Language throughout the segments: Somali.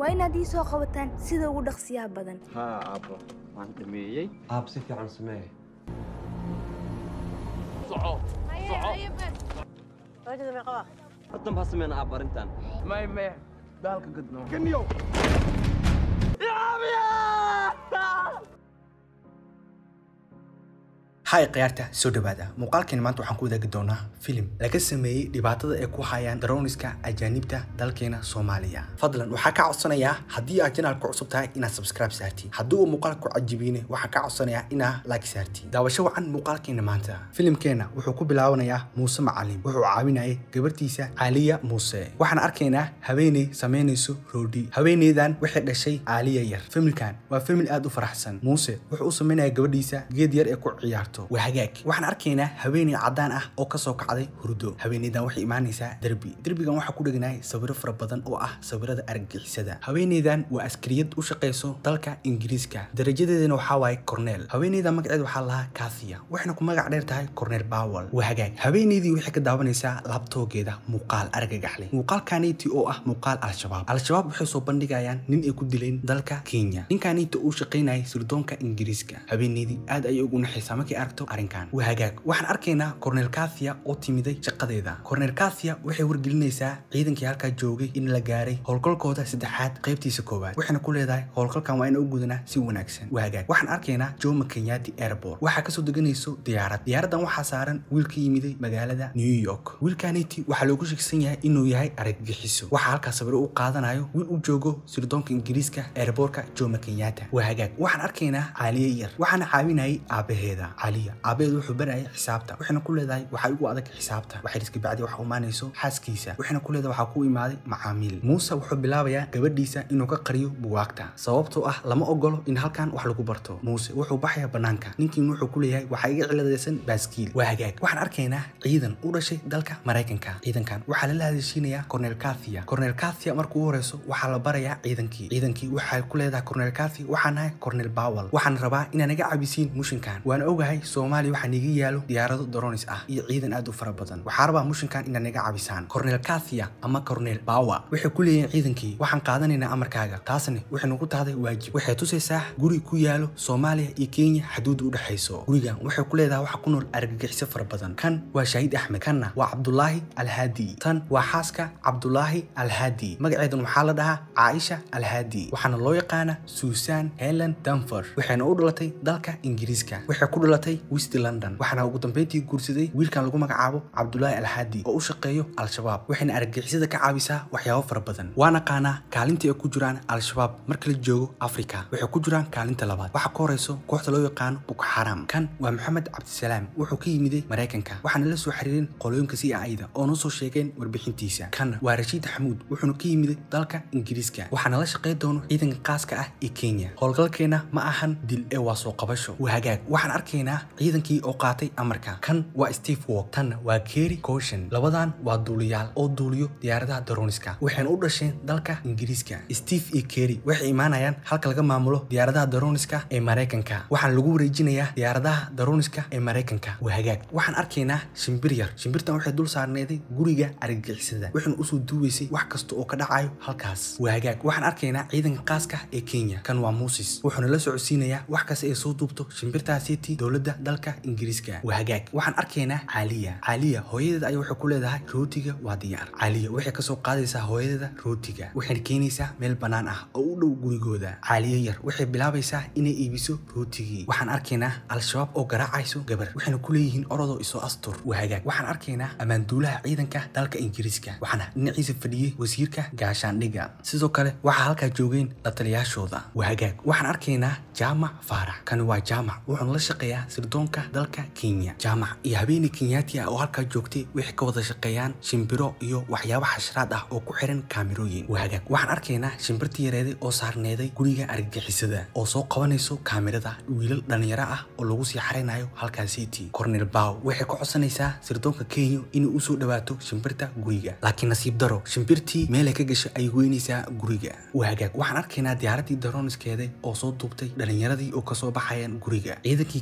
waa inaad ii soo qabataan sida ugu dhaqsiyaha badan haa aabbo waan dhameeyey aab si fiican samee hadan baa sameyna aab arrintan may may daalka gadno hay khiyaarta soo dhawaada muuqaalkeena maanta waxaan ku wadaagi doonaa filim laga sameeyey dhibaatada ay ku hayaan daroniska ajaanibta dalkeena soomaaliya fadlan waxaa ka codsanayaa haddii aad janaalka cusub tahay inaad subscribe saartiin haddii uu muuqaalka ku cajibiyne waxaa ka codsanayaa inaad like saartiin daawasho wacan muuqaalkeena maanta filimkeena wuxuu ku bilaabanayaa muuse macalin wuxuu caawinayay gabartiisa caaliya muuse waxaan arkaynaa haweeney samaynayso roodhi haweeneydan waxay dhashay caaliya yar familkan waa famil aad u faraxsan muuse wuxuu u samaynaya gabadhiisa geed yar ee ku ciyaarto waa hagaag waxaan arkaynaa haweeney caddaan ah oo kasoo kacday hurdo haweeneydan waxay imaanaysaa derbi derbigan waxaa ku dheganahay sawiro fara badan oo ah sawirada argagixisada haweeneydan waa askariyad u shaqayso dalka ingiriiska darajadeedana waxaa waaye cornel haweeneyda magaceeda waxaa lahaa kathiya waxayna ku magac dheer tahay cornel bowel waa hagaag haweeneydii waxay ka daawanaysaa laabtoogeeda muuqaal argagaxleh muuqaalkaneyti oo ah muuqaal al-shabaab al-shabaab waxay soo bandhigayaan nin ay ku dileen dalka kenya ninkaneyti uu shaqaynayay sirdoonka ingiriiska haweeneydii aad ayay ugu naxaysaa markay aragto arrinkan waa hagaag waxaan arkaynaa cornel kathia oo timiday shaqadeeda cornel kathia waxay wargelinaysaa ciidankii halkaa joogay in la gaaray howlgalkooda saddexaad qaybtiisa koowaad waxayna ku leedahay howlgalkan waa in u gudanaa si wanaagsan waa hagaag waxaan arkaynaa jomo kenyati airport waxaa kasoo deganayso diyaarad diyaaradan waxaa saaran wiil ka yimiday magaalada new york wiilkaniti waxaa loogu sheegsan yahay inuu yahay argagixiso waxaa halkaa sawiro u qaadanayo wiil u joogo sirdoonka ingiriiska airportka jomo kenyata waa hagaag waxaan arkaynaa caaliye yar waxaana caawinayay aabaheeda caaliya aabaheedu wuxuu barayay xisaabta waxayna ku leedahay waxaa ugu adag xisaabta waxay iska bacdi waxa imaanayso xaaskiisa waxayna ku leedahay waxaa ku imaaday macaamiil muuse wuxuu bilaabayaa gabadhiisa inuu ka qariyo bugaagta sababtoo ah lama ogolo in halkan wax lagu barto muuse wuxuu baxayaa banaanka ninkiin wuxuu ku leeyahay waxaa iga ciladaysan baaskiil waa hagaag waxaan arkaynaa ciidan u dhashay dalka maraykanka ciidankan waxaa lala hadashiinayaa cornel kathia cornel kathia markuu u horeyso waxaa la barayaa ciidankii ciidankii waxay ku leedahay cornel kathia waxaan nahay cornel bowel waxaan rabaa inaa naga cabisiin mushinkan waan ogahay soomaaliya waxaa niga yaalo diyaarado dronis ah iyo ciidan aad u fara badan waxaa rabaa mushinkan inaad naga cabisaan cornel kathia ama cornel bawa waxay ku leeyihiin ciidankii waxaan qaadanaynaa amarkaaga taasna waxay nagu tahday waajib waxay tusaysaa guri ku yaalo soomaaliya iyo kenya xaduud u dhexayso gurigan waxay ku leedahay waxa ku nool argagixiso fara badan kan waa shahiid axmed kanna waa cabdulaahi alhaadi tan waa xaaska cabdulaahi alhaadi magaceedan waxaa la dhahaa caaisha alhaadi waxaana loo yaqaana susan helen danfer waxayna u dhalatay dalka ingiriiska waxay ku dhalatay west london waxaana ugu dambeyntii guursaday wiilkan lagu magacaabo cabdulaahi alhaadi oo u shaqeeyo al-shabaab waxayna argagixisada ka caawisaa waxyaabo fara badan waa naqaanaa kaalinta ay ku jiraan al-shabaab marka la joogo africa waxay ku jiraan kaalinta labaad waxaa ka horeyso kooxda loo yaqaano boko xaram kan waa maxamed cabdisalaam wuxuu ka yimiday maraykanka waxaana la soo xiriireen qolooyinka si aida oo noo soo sheegeen warbixintiisa kan waa rashiid xamuud wuxuuna ka yimiday dalka ingiriiska waxaana la shaqey doono ciidanka qaaska ah ee kenya howlgalkeena ma ahan dil ee waa soo qabasho waa hagaag waxaan arkaynaa ciidankii oo qaatay amarka kan waa steve walk tanna waa kerry caution labadan waa duuliyaal oo duuliyo diyaaradaha daroniska waxayna u dhasheen dalka ingiriiska steve iyo kerry waxay imaanayaan halka laga maamulo diyaaradaha daroniska ee maraykanka waxaana lagu wareejinayaa diyaaradaha daroniska ee maraykanka waa hagaag waxaan arkaynaa shimbir yar shimbirtan waxay dul saarneeday guriga argagixisada waxayna usoo duubaysay wax kasta oo ka dhacayo halkaas waa hagaag waxaan arkaynaa ciidanka qaaska ee kenya kan waa muusis wuxuuna la socodsiinayaa wax kasta ay soo duubto shimbirtaasiiti dowladda dalka ingiriiska waa hagaag waxaan arkaynaa caaliya caaliya hooyadeeda ayaa waxay ku leedahay rootiga waa diyaar caaliya waxay kasoo qaadaysaa hooyadeeda rootiga waxayna keenaysaa meel bannaan ah oo u dhow gurigooda caaliya yar waxay bilaabaysaa inay iibiso rootigii waxaan arkaynaa al-shabaab oo garaacayso gabar waxayna ku leeyihiin orodoo isoo astur waa hagaag waxaan arkaynaa ammaanduulaha ciidanka dalka ingiriiska waxaana dhinaciisa fadhiyey wasiirka gaashaandhiga sidoo kale waxaa halkaa joogeen la taliyaashooda waa hagaag waxaan arkaynaa jaamac faarax kani waa jaamac wuxuuna la shaqeeyaa sirdoonka dalka kenya jaamac iyo habeeney kenyaati ah oo halkaa joogtay waxay ka wada shaqeeyaan shimbiro iyo waxyaabo xashraad ah oo ku xiran kaamirooyin waa hagaag waxaan arkaynaa shimbirtii yareeday oo saarneeday guriga argagixisada oo soo qabanayso kaamirada wiilal dhalinyaro ah oo lagu sii xaraynayo halkaasiiti cornel bow waxay ka codsanaysaa sirdoonka kenya inay usoo dhawaato shimbirta guriga laakiin nasiib daro shimbirtii meelay ka gasho ay weynaysaa guriga waa hagaag waxaan arkaynaa diyaaradii daroniskeeda oo soo duubtay dhalinyaradii oo kasoo baxayaan guriga ciidankii kenya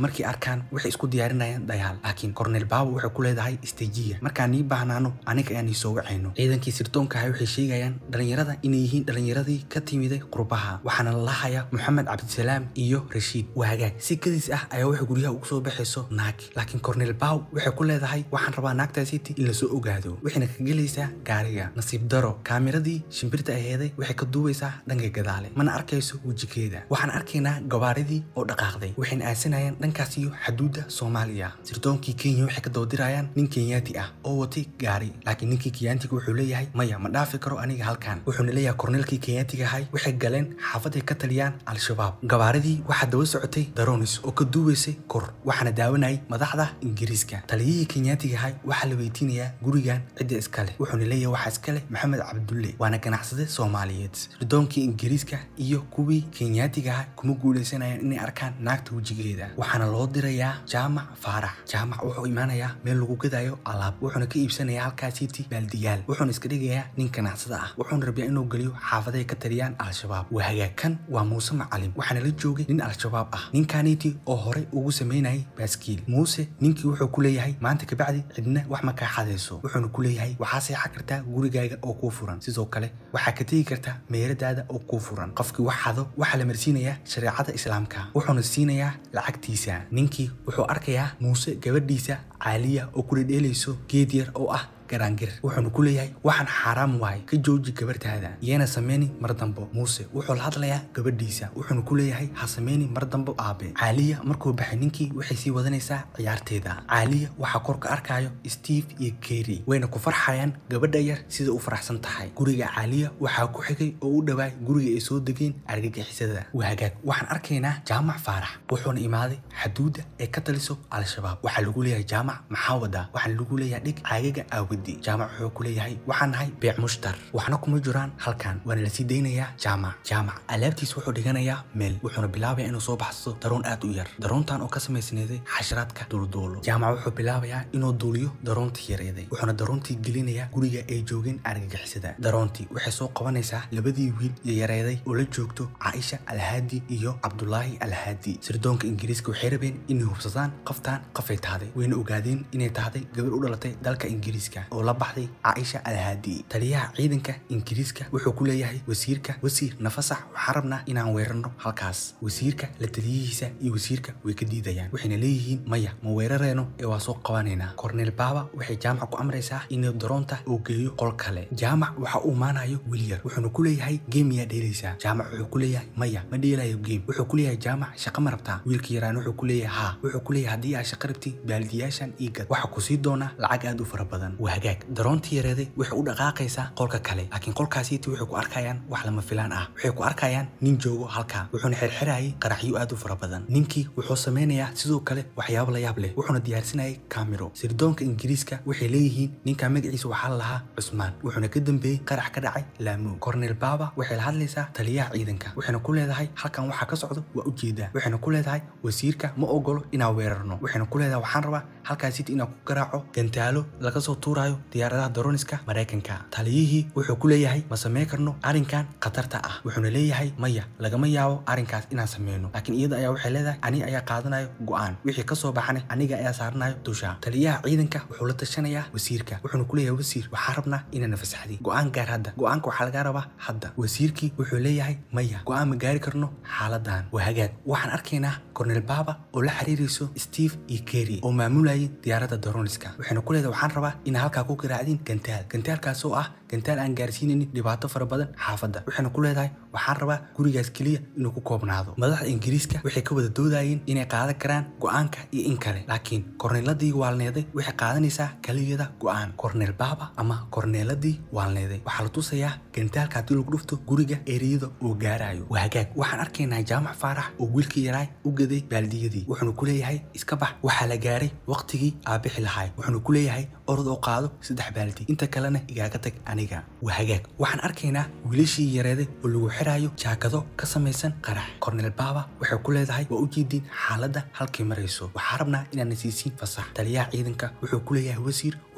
markay arkaan waxay isku diyaarinayaan dagaal laakiin cornel baaba waxay ku leedahay istejiya markaan nii baahnaano aniga ayaan ii soo wacayno ciidankii sirdoonka ahay waxay sheegayaan dhalinyarada inay yihiin dhalinyaradii ka timiday qurbaha waxaana la lahayaa moxamed cabdisalaam iyo rashiid waa hagaag si kadis ah ayaa waxay guryaha ugu soo baxayso naag laakiin cornel baw waxay ku leedahay waxaan rabaa naagtaasiti in lasoo ogaado waxayna ka gelaysaa gaariga nasiib daro kaamiradii shimbirta aheeday waxay ka duubaysaa dhanka gadaale mana arkayso wejikeeda waxaan arkaynaa gabaaridii oo dhaqaaqday waxayna aasanayaan dhankaas iyo xaduudda soomaaliya sirdoonkii kenya waxay ka dabadirayaan nin kenyaati ah oo watay gaari laakiin ninkii kenyaatiga wuxuu leeyahay maya ma dhaafi karo aniga halkan wuxuuna leeyahay korneelkii kenyaatiga ahay waxay galeen xaafaday ka taliyaan al-shabaab gabaaridii waxaa daba socotay daronis oo ka duubaysay kor waxaana daawanayay madaxda ingiriiska taliyihii kenyaatiga ahay waxaa la weydiinayaa gurigan cidda iska leh wuxuuna leeyahay waxaa iska leh maxamed cabdulle waana ganacsade soomaaliyeed sirdoonkii ingiriiska iyo kuwii kenyaatiga ahay kuma guuleysanayaan inay arkaan naagta wejigeeda waxaana loo dirayaa jaamac faarax jaamac wuxuu imaanayaa meel lagu gadayo alaab wuxuuna ka iibsanayaa halkaasiiti baaldiyaal wuxuuna iska dhigayaa nin ganacsada ah wuxuuna rabiyaa inuu geliyo xaafaday ka taliyaan al-shabaab waa hagaag kan waa muuse macalim waxaana la joogay nin al-shabaab ah ninkaniti oo horey ugu samaynayay baaskiil muuse ninkii wuxuu ku leeyahay maanta kabacdi cidna wax ma kaa xadayso wuxuuna ku leeyahay waxaa seexan kartaa gurigaaga oo kuu furan sidoo kale waxaa ka tegi kartaa meeradaada oo kuu furan qofkii wax xado waxaa la marsiinayaa shareecada islaamka wuxuuna siinayaa lacagtiisa ninkii wuxuu arkayaa muuse gabadhiisa caaliya oo kula dheelayso geed yar oo ah garaangir wuxuuna ku leeyahay waxaan xaaraam waaye ka jooji gabartaada yeena sameyni mar dambo muuse wuxuu la hadlayaa gabadhiisa wuxuuna ku leeyahay ha sameyni mar dambo aabe caaliya markuu baxay ninkii waxay sii wadanaysaa ciyaarteeda caaliya waxaa kor ka arkayo steve iyo keri wayna ku farxayaan gabadha yar sida u faraxsan tahay guriga caaliya waxaa ku xigay oo u dhawaay guriga ay soo degeen argagixisada waa hagaag waxaan arkaynaa jaamac faarax wuxuuna imaaday xaduudda ee ka taliso al-shabaab waxaa lagu leeyahay jaamac maxaa wadaa waxaana lagu leeyahay dhig caagaga aawadi jaamac wuxuu ku leeyahay waxaan nahay beec mushtar waxna kuma jiraan halkan waana lasii daynayaa jaamac jaamac alaabtiis wuxuu dhiganayaa meel wuxuuna bilaabaya inuu soo baxsado daroon aad u yar daroontan oo ka samaysneeday xasharaadka duulduulo jaamac wuxuu bilaabayaa inuu duuliyo daroontii yareeday wuxuuna daroontii gelinayaa guriga ay joogeen argagixisada daroontii waxay soo qabanaysaa labadii wiil iyo yareeday oo la joogto caaisha alhaadi iyo cabdulaahi alhaadi sirdoonka ingiriiska waxay rabeen inay hubsadaan qoftaan qofay tahday wayna ogaadeen inay tahday gabar u dhalatay dalka ingiriiska oo la baxday caaisha alhaadi taliyaha ciidanka ingiriiska wuxuu ku leeyahay wasiirka wasiir nafasax waxaan rabnaa inaan weerarno halkaas wasiirka la taliyihiisa iyo wasiirka way ka diidayaan waxayna leeyihiin maya ma weerareyno ee waa soo qabanaynaa korneel baaba waxay jaamac ku amraysaa inuu daroonta uu geeyo qol kale jaamac waxa uu maanayo wilyar wuxuuna ku leeyahay geem miyaa dheelaysaa jaamac wuxuu ku leeyahay maya ma dheelayo geem wuxuu ku leeyahay jaamac shaqa ma rabtaa wiilka yaraan wuxuu ku leeyahay haa wuxuu ku leeyahay haddii aad shaqa rabti baaldiyaashan ii gad waxa ku sii doona lacag aad u fara badan waa hagaag daroontii yareeday waxay u dhaqaaqaysaa qolka kale laakiin qolkaasiiti waxay ku arkayaan wax lama filaan ah waxay ku arkayaan nin joogo halkaa wuxuuna xirxirayay qaraxyo aad u fara badan ninkii wuxuu sameynayaa sidoo kale waxyaabo la yaab leh wuxuuna diyaarsanayay kamiro sirdoonka ingiriiska waxay leeyihiin ninka magaciisa waxaa la lahaa cusmaan wuxuuna ka dambeeyey qarax ka dhacay laamuug cornel baaba waxay la hadlaysaa taliyaha ciidanka waxayna ku leedahay halkan waxaa ka socdo waa ujeedaa waxayna ku leedahay wasiirka ma ogolo inaan weerarno waxayna ku leedahay waxaan rabaa halkaasiiti inaan ku garaaco gantaalo laga soo tuurayo diyaaradaha daroniska maraykanka taliyihii wuxuu ku leeyahay ma samey karno arrinkan khatarta ah wuxuuna leeyahay maya lagama yaabo arrinkaas inaan sameyno laakiin iyada ayaa waxay leedahay aniga ayaa qaadanayo go-aan wixii kasoo baxana aniga ayaa saaranayo dusha taliyaha ciidanka wuxuu la tashanayaa wasiirka wuxuuna ku leeyahay wasiir waxaa rabnaa inaan nafasaxdi go-aan gaar hadda go-aanka waxaa lagaa rabaa hadda wasiirkii wuxuu leeyahay maya go-aan ma gaari karno xaaladan waa hagaag waxaan arkaynaa cornel baaba oo la xiriirayso steve iyo keri oo maamulayay diyaaradda daroniska waxayna ku leedahay waxaan rabaa inaa halkaa ku garaacdiin gantaal gantaalkaas oo ah gantaal aan gaarsiinaynin dhibaato fara badan xaafadda waxayna ku leedahay waxaan rabaa gurigaas keliya inuu ku koobnaado madaxda ingiriiska waxay ka wada doodayeen inay qaadan karaan go-aanka iyo in kale laakiin korneeladii waalneeday waxay qaadanaysaa keliyada go-aan korneel baaba ama korneeladii waalneeday waxaa la tusayaa gantaalka haddii lagu dhufto guriga ereyada oo gaarayo waa hagaag waxaan arkaynaa jaamac faarax oo wiilkii yaraay u gaday baaldiyadii wuxuuna ku leeyahay iska bax waxaa la gaaray waqtigii aabixi lahaay wuxuuna ku leeyahay orod oo qaado saddex baaldi inta kalena igaaga tag aniga waa hagaag waxaan arkaynaa wiilashii yareeday oo lagu xiraayo jaakado ka samaysan qarax korneel baaba waxay ku leedahay waa u jeediin xaaladda halkay marayso waxaa rabnaa inaana siisiin fasax taliyaha ciidanka wuxuu ku leeyahay wasiir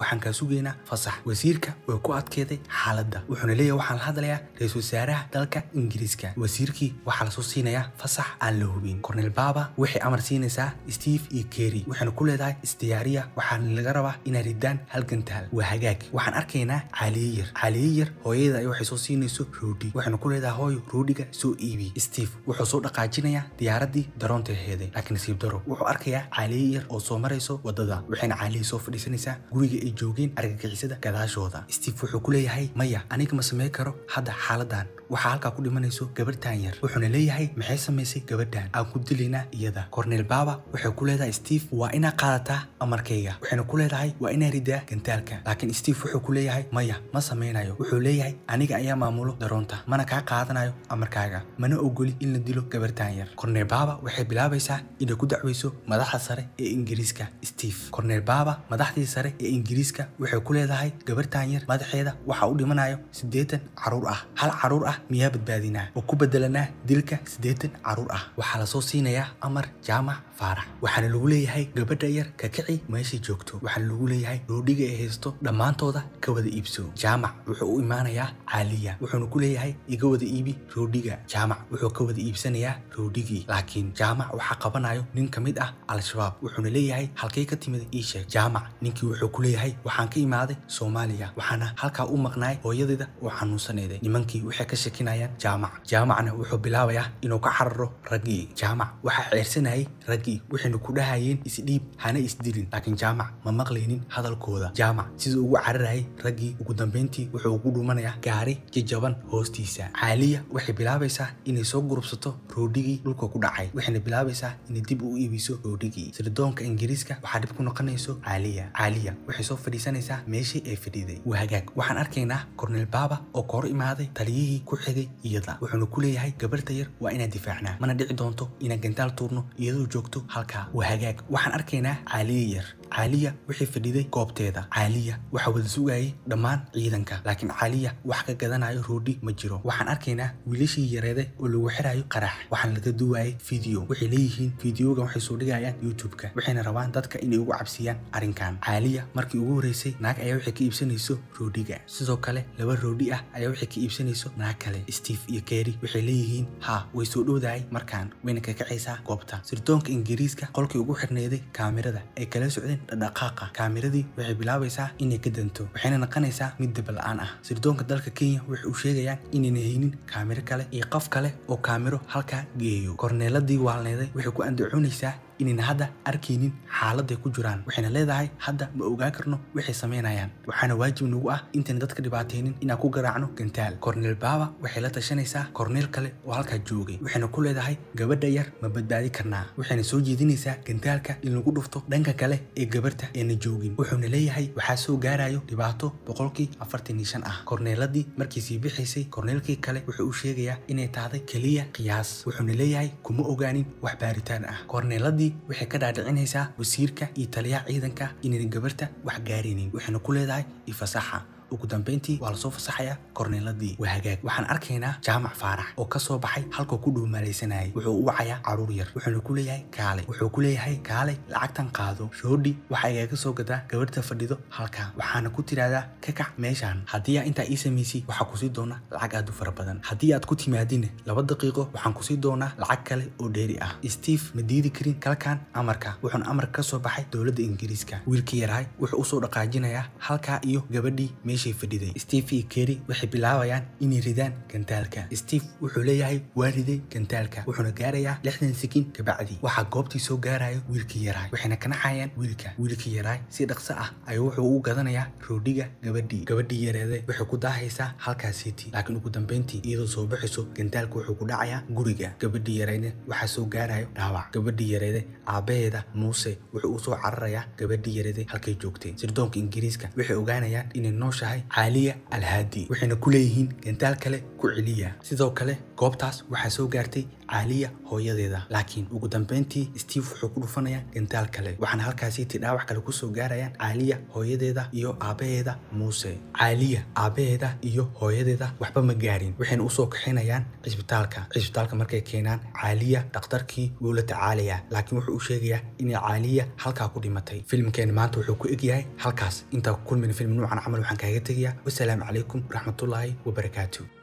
waxaan kaa sugaynaa fasax wasiirka way ku adkeeday xaaladda wuxuuna leeyahay waxaan la hadlayaa ra-iisul wasaaraha dalka ingiriiska wasiirkii waxaa lasoo siinayaa fasax aan la hubin cornel baba waxay amar siinaysaa steve iyo kerry waxayna ku leedahay isdiyaariya waxaana laga rabaa inay ridaan hal gantaal waa hagaag waxaan arkaynaa caaliye yar caaliye yar hooyada ay waxay soo siinayso roodhi waxayna ku leedahay hooyo roodhiga soo iibi steve wuxuu soo dhaqaajinayaa diyaaradii daroonta heeday laakiin nasiib daro wuxuu arkayaa caaliye yar oo soo marayso wadada waxayna caaliye soo fadhiisanaysaa guriga ay joogeen argagixisada gadaashooda steve wuxuu ku leeyahay maya aniga ma samey karo hadda xaaladan waxaa halkaa ku dhimanayso gabadhan yar wuxuuna leeyahay maxay samaysay gabadhan aan ku dilaynaa iyada cornel baba waxay ku leedahay steve waa inaa qaadataa amarkayga waxayna ku leedahay waa inaa ridaa gantaalka laakiin steve wuxuu ku leeyahay maya ma samaynayo wuxuu leeyahay aniga ayaa maamulo daroonta mana kaa qaadanayo amarkaaga mana ogoli in la dilo gabadhan yar cornel baba waxay bilaabaysaa inay ku dacwayso madaxda sare ee ingiriiska steve cornel baba madaxdii sare ee ingiriiska waxay ku leedahay gabadhan yar madaxeeda waxa u dhimanayo siddeetan caruur ah hal caruur ah miyaa badbaadinaa oo ku bedelanaa dilka siddeetan caruur ah waxaa lasoo siinayaa amar jaamac faarax waxaana lagu leeyahay gabadha yar ka kici meeshay joogto waxaana lagu leeyahay roodhiga ay haysto dhammaantooda ka wada iibso jaamac wuxuu u imaanayaa caaliya wuxuuna ku leeyahay iga wada iibi roodhiga jaamac wuxuu ka wada iibsanayaa roodhigii laakiin jaamac waxaa qabanayo nin ka mid ah al-shabaab wuxuuna leeyahay halkay ka timid ii sheeg jaamac ninkii wuxuu ku leeyahay waxaan ka imaaday soomaaliya waxaana halkaa u maqnaay hooyadeeda oo xanuunsaneeday nimankii waxay ka shekinayaan jaamac jaamacna wuxuu bilaabayaa inuu ka cararo raggii jaamac waxaa ceersanayay raggii waxayna ku dhahayeen isdhiib hana isdilin laakiin jaamac ma maqlaynin hadalkooda jaamac siduu ugu cararayay raggii ugu dambeyntii wuxuu ugu dhumanayaa gaari jajaban hoostiisa caaliya waxay bilaabaysaa inay soo gurubsato roodhigii dhulka ku dhacay waxayna bilaabaysaa inay dib u iibiso roodhigii sirdoonka ingiriiska waxaa dhib ku noqonayso caaliya caaliya waxay soo fadhiisanaysaa meeshii ay fadhiiday waa hagaag waxaan arkaynaa cornel baba oo ka hor imaaday taliyihii ku xigay iyada wuxuuna ku leeyahay gabarta yar waa inaan difaacnaa mana dhici doonto inaan gantaal tuurno iyadoo joogto halkaa waa hagaag waxaan arkaynaa caaliye yar caaliya waxay fadhiday goobteeda caaliya waxaa wada sugayay dhammaan ciidanka laakiin caaliya wax ka gadanayo roodhi ma jiro waxaan arkaynaa wiilashii yareede oo lagu xirayo qarax waxaan laga duwayay video waxay leeyihiin videogan waxay soo dhigayaan youtube-ka waxayna rabaan dadka inay ugu cabsiyaan arrinkan caaliya markii ugu horreysay naag ayaa waxay ka iibsanayso roodhiga sidoo kale laba roodhi ah ayaa waxay ka iibsanayso naag kale steve iyo kerry waxay leeyihiin ha way soo dhowdahay markaan wayna ka kacaysaa goobta sirdoonka ingiriiska qolkii ugu xirnayday kaamirada ay kala socdeen dhaqdhaqaaqa kaamiradii waxay bilaabaysaa inay ka danto waxayna naqanaysaa mid daba-la-aan ah sirdoonka dalka kenya waxay u sheegayaan inayna haynin kaamiro kale iyo qof kale oo kaamiro halkaa geeyo korneeladii waalneeday waxay ku andacoonaysaa inayna hadda arkaynin xaaladay ku jiraan waxayna leedahay hadda ma ogaan karno waxay samaynayaan waxaana waajib nagu ah intayna dadka dhibaataynin inaan ku garaacno gantaal cornel baba waxay la tashanaysaa korneel kale oo halkaa joogay waxayna ku leedahay gabadha yar ma badbaadi karnaa waxayna soo jeedinaysaa gantaalka in lagu dhufto dhanka kale ee gabarta eena joogin wuxuuna leeyahay waxaa soo gaarayo dhibaato boqolkii afartan iyo shan ah korneeladii markii sii bixaysay korneelkii kale wuxuu u sheegayaa inay tahday keliya qiyaas wuxuuna leeyahay kuma ogaanin wax baaritaan ah korneeladii waxay ka dhaadhicinaysaa wasiirka iyo taliyaha ciidanka inayna gabarta wax gaaraynin waxayna ku leedahay ifasaxa ugu dambeyntii waa lasoo fasaxayaa korneeladii waa hagaag waxaan arkaynaa jaamac faarax oo ka soo baxay halkuu ku dhuumaalaysanayay wuxuu u wacayaa caruur yar wuxuuna ku leeyahay kaale wuxuu ku leeyahay kaale lacagtan qaado roodhi waxa igaga soo gadaa gabarta fadhido halkaa waxaana ku tidhaahdaa ka kac meeshaan haddii aa intaa ii samaysay waxaa kusii doonaa lacag aad u fara badan haddii aad ku timaadine laba daqiiqo waxaan kusii doonaa lacag kale oo dheeri ah steve ma diidi karin kalkan amarka wuxuuna amarka ka soo baxay dowladda ingiriiska wiilkii yarahay wuxuu usoo dhaqaajinayaa halkaa iyo gabadhii meesha fadhiday steve iyo kerry waxay bilaabayaan inay ridaan gantaalka steve wuxuu leeyahay waa riday gantaalka wuxuuna gaarayaa lixdan sekin kabacdi waxaa goobtii soo gaarayo wiilkii yaraay waxayna kanaxayaan wiilka wiilkii yaraay si dhaqso ah ayuu wuxuu u gadanayaa roodhiga gabadhii gabadhii yareede waxay ku daahaysaa halkaa city laakiin ugu dambeyntii iyadoo soo baxayso gantaalka wuxuu ku dhacayaa guriga gabadhii yareede waxaa soo gaarayo dhaawac gabadhii yareede aabaheeda muuse wuxuu usoo cararayaa gabadhii yareede halkay joogtay sirdoonka ingiriiska waxay ogaanayaan inay nooshahay tahay caaliya alhaadi waxayna ku leeyihiin gantaal kale ku celiya sidoo kale goobtaas waxaa soo gaartay caaliya hooyadeeda laakiin ugu dambeyntii steve wuxuu ku dhufanayaa gantaal kale waxaana halkaasiiti dhaawac kale kusoo gaarayaan caaliya hooyadeeda iyo aabaheeda muuse caaliya aabaheeda iyo hooyadeeda waxba ma gaarin waxayna usoo kaxinayaan cisbitaalka cisbitaalka markay keenaan caaliya dhakhtarkii wuu la tacaalayaa laakiin wuxuu u sheegayaa inay caaliya halkaa ku dhimatay filimkeena maanta wuxuu ku egyahay halkaas intaa ku kulmina film nuucan camal waxaan kaaga tegayaa wasalaamu calaykum waraxmatullaahi wabarakaatu